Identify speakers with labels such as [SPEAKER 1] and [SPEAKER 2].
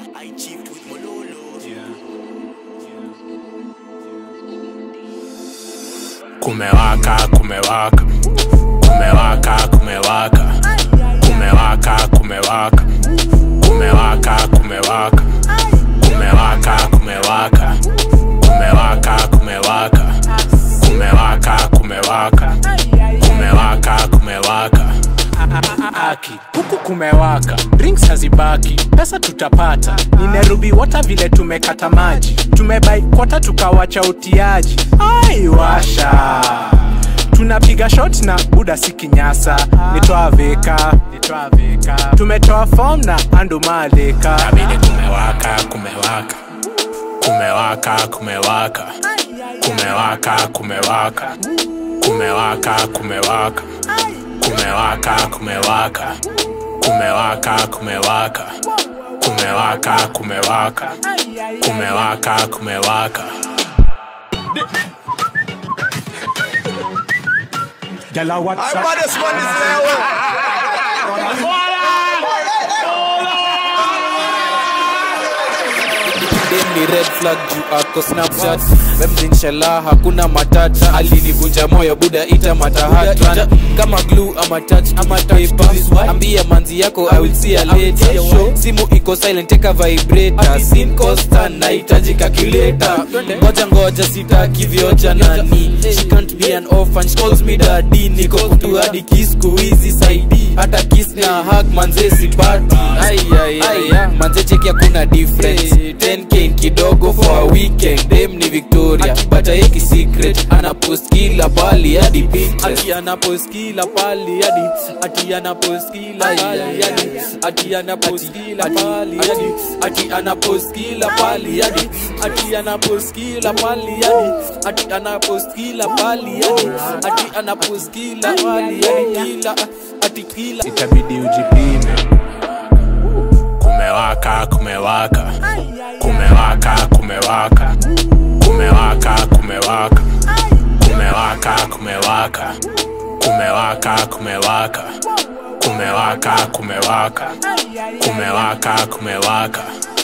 [SPEAKER 1] I achieved with Mololo.
[SPEAKER 2] kumewaka kumewaka kumewaka kumewaka kumewaka kumewaka kumewaka kumewaka kumewaka kumewaka kumewaka kumewaka kumewaka kumewaka kumewaka kumewaka aki huku kumewaka drinks hazibaki pesa tutapata ni Nairobi wata vile tumekata maji tumebai kwata tukawacha utiaji aiwasha tunapiga shot na buda si kinyasa nitoa veka tumetoa fom na andumaleka Nabidi kumewaka kumewaka kumewaka kumewaka kumewaka kumewaka kumewaka kumewaka kumewaka kumewaka kumewaka kumewaka kumewaka kumewaka kumewaka kumewaka
[SPEAKER 3] Gala
[SPEAKER 4] I
[SPEAKER 3] WhatsApp.
[SPEAKER 4] want this one is there.
[SPEAKER 5] Dem ni red flag juu ako snapchat memzinshala hakuna matata alinivunja moyo buda ita matahata kama glue ama touch ama paper ambia manzi yako i will see you later simu iko silent teka vibrator sim constant nahitaji calculator ngoja ngoja sitaki vioja nani she can't be an orphan she calls me daddy niko kutu hadi kiss kuizi saidi hata kiss na hug manze sipati ai ai ai manze cheki hakuna difference 10k kidogo for a weekend dem ni victoria akipata hiki secret anapost kila pali hadi pinterest ati anapost kila pali hadi ati anapost kila pali hadi ati anapost kila pali hadi ati anapost kila pali hadi ati anapost kila pali hadi ati anapost kila pali hadi ati anapost kila pali hadi kila ati kila
[SPEAKER 2] itabidi ujipime kumewaka kumewaka kumewaka kumewaka kumewaka kumewaka kumewaka kumewaka kumewaka kumewaka kumewaka kumewaka kumewaka kumewaka